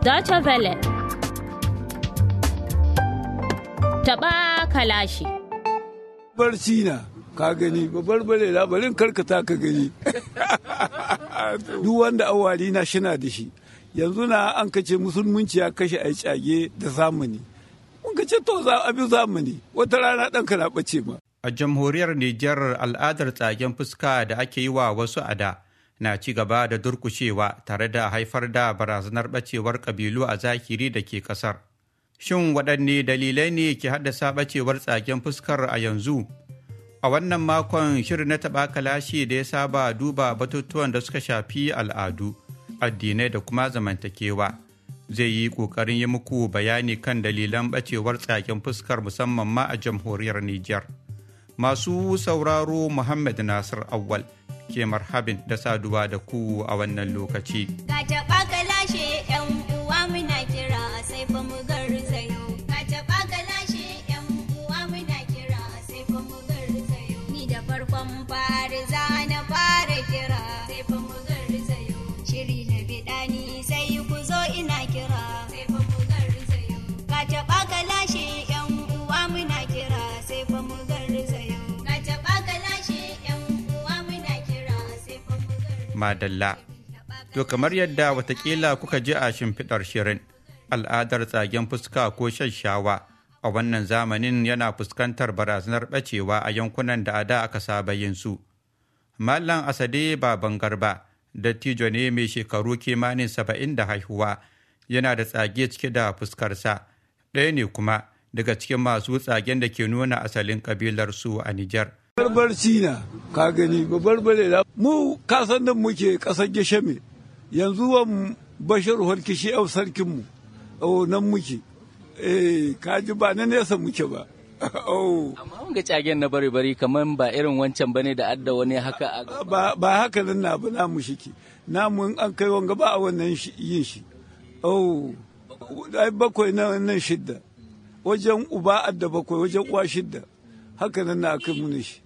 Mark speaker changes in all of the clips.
Speaker 1: Deutsche Welle. Taɓa kalashi.
Speaker 2: Barci na, ka gani, babbar bare labarin karkata ka gani. Duk wanda awari na shina da shi. Yanzu na an kace musulmunci ya kashe a cage da zamani. Mun kace to za a bi zamani, wata rana ɗanka na ɓace ma.
Speaker 3: A jamhuriyar Nijar al'adar tsagen fuska da ake yi wa wasu ada na ci gaba da durkushewa tare da haifar da barazanar ɓacewar ƙabilu a zahiri da ke ƙasar. Shin waɗanne dalilai ne ke haddasa ɓacewar tsagen fuskar a yanzu? A wannan makon shirin na taɓa kalashi da ya saba duba batutuwan da suka shafi al'adu, addinai da kuma zamantakewa. Zai yi ƙoƙarin yi muku bayani kan dalilan ɓacewar tsagen fuskar musamman ma a jamhuriyar Nijar. Masu sauraro Muhammad Nasir Awwal ke marhabin da saduwa da ku a wannan lokaci.
Speaker 4: Ka taɓa ka lashe ‘yan uwa muna kira sai fa mu garzayo. Ka taɓa ka lashe ‘yan uwa muna kira sai fa mu garzayo. Ni da farkon fari za na fara kira sai fa mu garzayo. Shiri na biɗa ni sai ku zo ina kira sai fa mu garzayo. Ka taɓa ka lashe ‘yan uwa muna kira sai fa mu garzayo. Ka taɓa ka lashe ‘yan uwa muna kira sai fa mu garzayo.
Speaker 3: Madalla. To kamar yadda watakila kuka ji a shimfiɗar shirin, al'adar tsagen fuska ko shashawa a wannan zamanin yana fuskantar barazanar ɓacewa a yankunan da a da aka saba yin su. Mallam Asade Baban Garba, dattijo ne mai shekaru kimanin saba'in da haihuwa, yana da tsage cike da fuskarsa, ɗaya ne kuma daga cikin masu tsagen da ke nuna asalin ƙabilarsu a Nijar.
Speaker 2: Barbarci na, ka gani, babbar bare la. Mu kasan nan muke ƙasar Geshame, yanzu wan Bashir Holkishi yau sarkinmu, oh nan muke. Eh, ka ji ba na nesa muke ba. Oh.
Speaker 5: Amma wanga cagen na bari bari kamar ba irin wancan bane da adda wani haka a
Speaker 2: ba ba haka nan na ba namu shiki namu in an kai wanga ba a wannan shi- yin shi oh ai bakwai na nan shidda wajen uba adda bakwai wajen uwa shidda haka nan na aka muni shi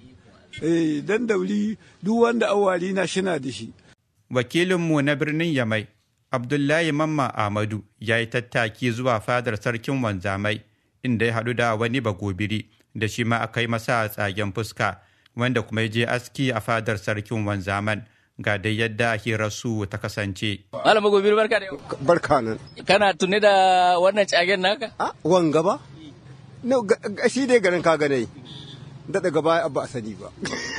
Speaker 2: eh dan dauri duk wanda awari na shina da shi
Speaker 3: wakilinmu na birnin Yamai, Abdullahi Mamma Ahmadu ya yi tattaki zuwa fadar sarkin wanzamai inda ya haɗu da wani bagobiri da shi ma aka yi masa tsagen fuska wanda kuma ya je aski a fadar sarkin wanzaman ga dai yadda hirarsu ta kasance.
Speaker 5: Malam Gobir barka da yau.
Speaker 6: barka nan
Speaker 5: Kana tuni da wannan cagen naka?
Speaker 6: a wanga ba no ga- ga- shi dai garin ka ganai daɗa gaba ba a sani ba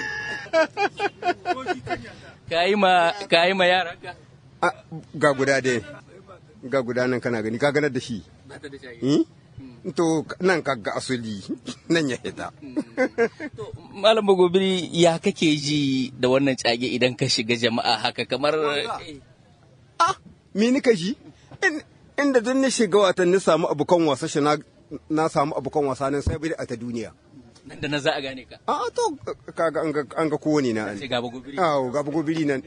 Speaker 5: Kayi ma kayi ma yaranka?
Speaker 6: A, ga guda dai ga guda nan kana gani ka ganar da shi
Speaker 5: Bata da cage.
Speaker 6: Hmm? to nan ka ga asali nan ya hita
Speaker 5: To, Malam Gobiri ya kake ji da wannan cage idan ka shiga jama'a haka kamar eh,
Speaker 6: ah me ni ka shi In- inda duk ni shiga watan ni samu abokan wasa shi na na samu abokan wasa nan sai bai a ta duniya
Speaker 5: nan da na za a gane ka.
Speaker 6: a to kaga an ga an ga kowane na
Speaker 5: Sai gaba Gobiri.
Speaker 6: Awo, ga gobiri nan.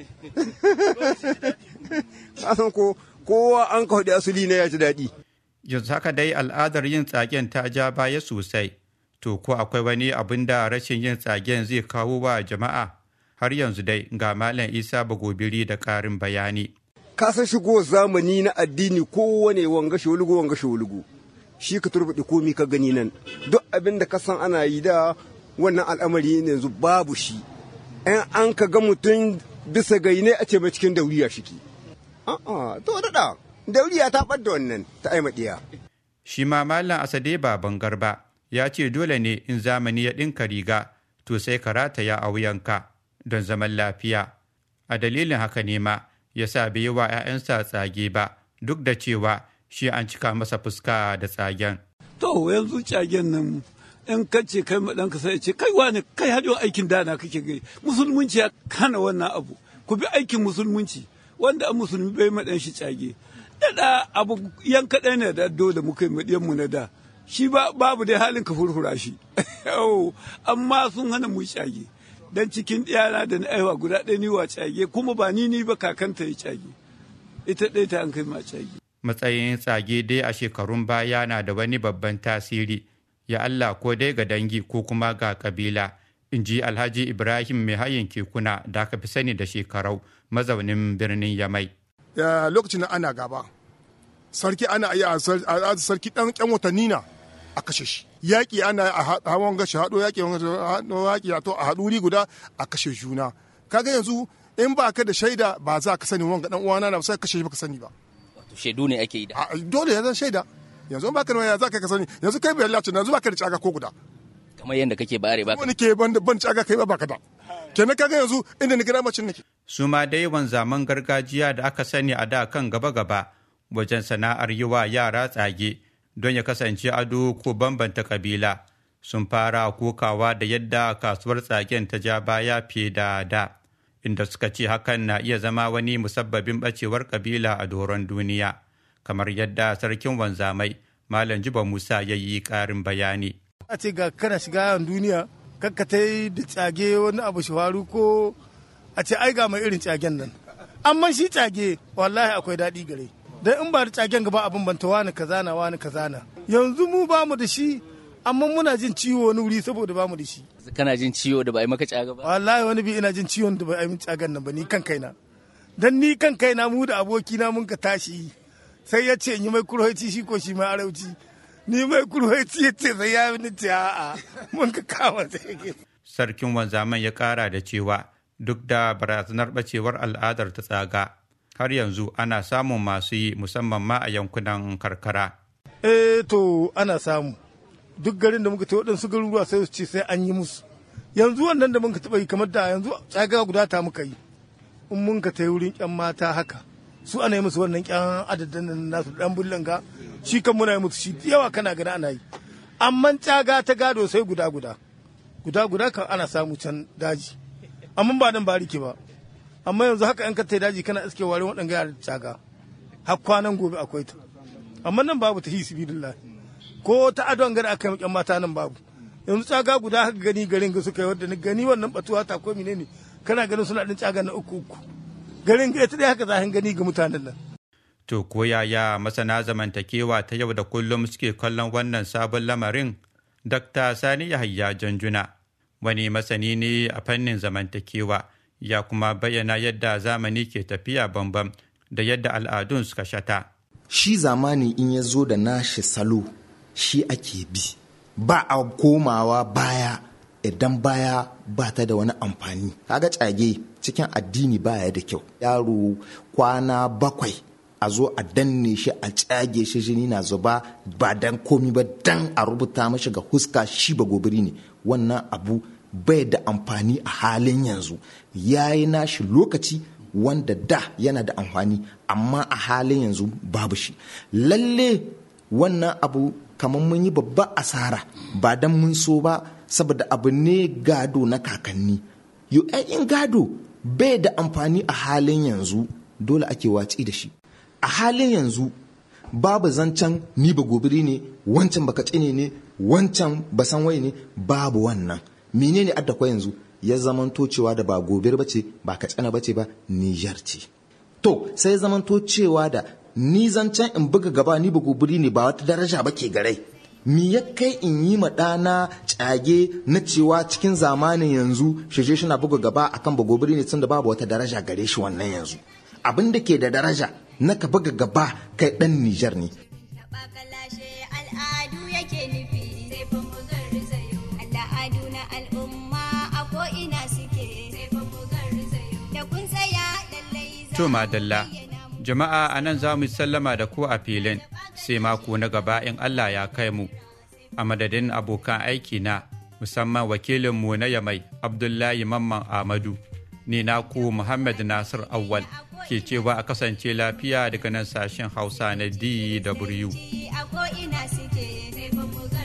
Speaker 6: Kasan ko kowa an ka hudu asali na ya ji daɗi.
Speaker 3: Yanzu haka dai al'adar yin tsagen ta ja baya sosai, to ko akwai wani abin da rashin yin tsagen zai kawo wa jama'a? Har yanzu dai ga Malam Isa Bagobiri da ƙarin bayani.
Speaker 6: Kasan shigo zamani na addini kowane wanga sholugu wanga sholugu. Shi ka turbaɗe komi ka gani nan. Duk abin da ka san ana yi da wannan al'amari ne yanzu babu shi. ‘Yan an ka ga mutum bisa gaine a ce mai cikin dauriya shiki. A'a, to daɗa, dauriya ta ɓadda wannan ta aimaɗiya.
Speaker 3: Shi ma Malam Asade Baban Garba ya ce dole ne in zamani ya ɗinka riga, to sai ka rataya a wuyanka don zaman lafiya. A dalilin haka ne ma ya sa bai yi wa ‘ya'yansa tsage ba, duk da cewa shi an cika masa fuska da tsagen.
Speaker 2: to yanzu cagen nan in ka ce kai ma ɗanka sai ya ce kai wani kai hajjo aikin dana kake gai musulmunci ya kana wannan abu ku bi aikin musulmunci wanda an musulmi bai ma ɗan shi cage da abu yan kaɗai ne da dole muka yi maɗiyan mu na da shi ba babu dai halin ka furfura shi Yau, amma sun hana mu cage dan cikin ɗiyana da na aiwa guda ɗaya ni wa cage kuma ba ni ni ba kakanta ya cage ita ɗaya ta an kai ma cage
Speaker 3: matsayin tsage dai a shekarun baya na da wani babban tasiri ya Allah ko dai ga dangi ko kuma ga kabila in ji alhaji ibrahim mai hayin kekuna da aka fi sani da shekarau mazaunin birnin yamai
Speaker 7: ya lokacin da ana gaba sarki ana iya a sarki dan kyan watanni na a kashe shi yaƙi ana a hawan gashi haɗo yaƙi haɗo yaƙi a to a haɗuri guda a kashe juna kaga yanzu in ba ka da shaida ba za ka sani wanga dan uwana na sai kashe shi baka sani ba
Speaker 5: wato shaidu ne ake yi da
Speaker 7: dole ya zan shaida yanzu ba ka da waya za ka sani yanzu kai bai lalace yanzu ba ka da caga ko guda
Speaker 5: kamar yadda kake bare ba
Speaker 7: wani ke ban ban caga kai ba ka da kenan kaga yanzu inda ni gida macin nake
Speaker 3: su ma dai zaman gargajiya da aka sani a da kan gaba-gaba wajen sana'ar yi wa yara tsage don ya kasance ado ko bambanta kabila sun fara kokawa da yadda kasuwar tsagen ta ja baya fiye da da inda suka ce hakan na iya zama wani musabbabin bacewar kabila a doron duniya kamar yadda sarkin wanzamai malam jiba musa ya yi karin bayani
Speaker 8: a ce ga kana shiga yawan duniya kakkatai da tsage wani abu shi faru ko a ce ai ga mai irin tsagen nan amma shi tsage wallahi akwai daɗi gare dan in ba da tsagen gaba abin banta wani kaza na wani kaza na yanzu mu ba mu da shi amma muna jin ciwo wani wuri saboda ba mu da shi
Speaker 5: kana jin ciwo da ba yi maka caga ba
Speaker 8: wallahi wani bi ina jin ciwon da ba yi min tsagan nan ba ni kan kaina dan ni kan kaina mu da abokina mun ka tashi sai ya ce yi mai kurhoci shi ko shi mai arauci ni mai kurhoci ya ce sai ya ni ce a'a mun ka kama sai
Speaker 3: sarkin wanzaman ya kara da cewa duk da barazanar bacewar al'adar ta tsaga har yanzu ana samun masu yi musamman ma a yankunan karkara
Speaker 8: eh to ana samu duk garin da muka ta waɗansu garuruwa sai su ce sai an yi musu yanzu wannan da muka taɓa yi kamar da yanzu tsaga guda ta muka yi in mun ka tai wurin ƴan mata haka su ana yi musu wannan ƴan adadin nan nasu ɗan bullanga shi kan muna yi musu shi yawa kana gani ana yi amma tsaga ta gado sai guda guda guda guda kan ana samu can daji amma ba nan bariki ba amma yanzu haka yan ka tai daji kana iske ware waɗanga yara tsaga har kwanan gobe akwai ta amma nan babu ta hisi bidillahi ko ta adon gari aka yi mata nan babu yanzu tsaga guda haka gani garin ga suka yi wadda ni gani wannan batuwa ta ko menene kana ganin suna ɗin tsaga na uku uku garin ga ita dai haka zahin gani ga mutanen nan
Speaker 3: to ko yaya masana zamantakewa ta yau da kullum suke kallon wannan sabon lamarin dr sani yahaya janjuna wani masani ne a fannin zamantakewa ya kuma bayyana yadda zamani ke tafiya bambam da yadda al'adun suka shata
Speaker 9: shi zamani in ya zo da nashi salo shi ake bi ba a komawa baya idan baya ba ta da wani amfani kaga tsage cikin addini baya da kyau yaro kwana bakwai a zo a danne shi a tsage shi jini na zuba ba dan komi ba dan a rubuta mashi ga huska shi ba gobiri ne wannan abu bai da amfani a halin yanzu ya yi nashi lokaci wanda da yana da amfani amma a halin yanzu babu shi lalle wannan abu kamar mun yi babba asara ba dan mun so ba saboda abu ne gado na kakanni yo in gado bai da amfani a halin yanzu dole ake watsi da shi a halin yanzu babu zancen ni ba gobiri ne wancan baka tsine ne wancan ba san wai ne babu wannan menene adda kwa yanzu ya zamanto cewa da ba gobir ba ce ba katsina ba ce ba Nijar ce. To sai zamanto cewa da ni zancen in buga gaba ni ba gobiri ne ba wata daraja ba ke garai. Mi ya kai in yi ma ɗana cage na cewa cikin zamanin yanzu shije shi na buga gaba akan ba gobiri ne tun da babu wata daraja gare shi wannan yanzu. Abin da ke da daraja na ka buga gaba kai ɗan Nijar ne.
Speaker 4: al'adu yake nufi sai fa mu garzayo al'adu na al'umma a ko ina suke sai fa mu garzayo da kun tsaya lallai za
Speaker 3: To madalla, jama'a a nan za mu sallama da ku a filin sai mako na gaba in Allah ya kai mu. A madadin abokan aiki na musamman wakilinmu na Yamai Abdullahi Mamman Ahmadu, ni naku Muhammad Nasir Awwal ke cewa a kasance lafiya daga nan sashen Hausa na DW.
Speaker 4: a ko ina suke sai fa mu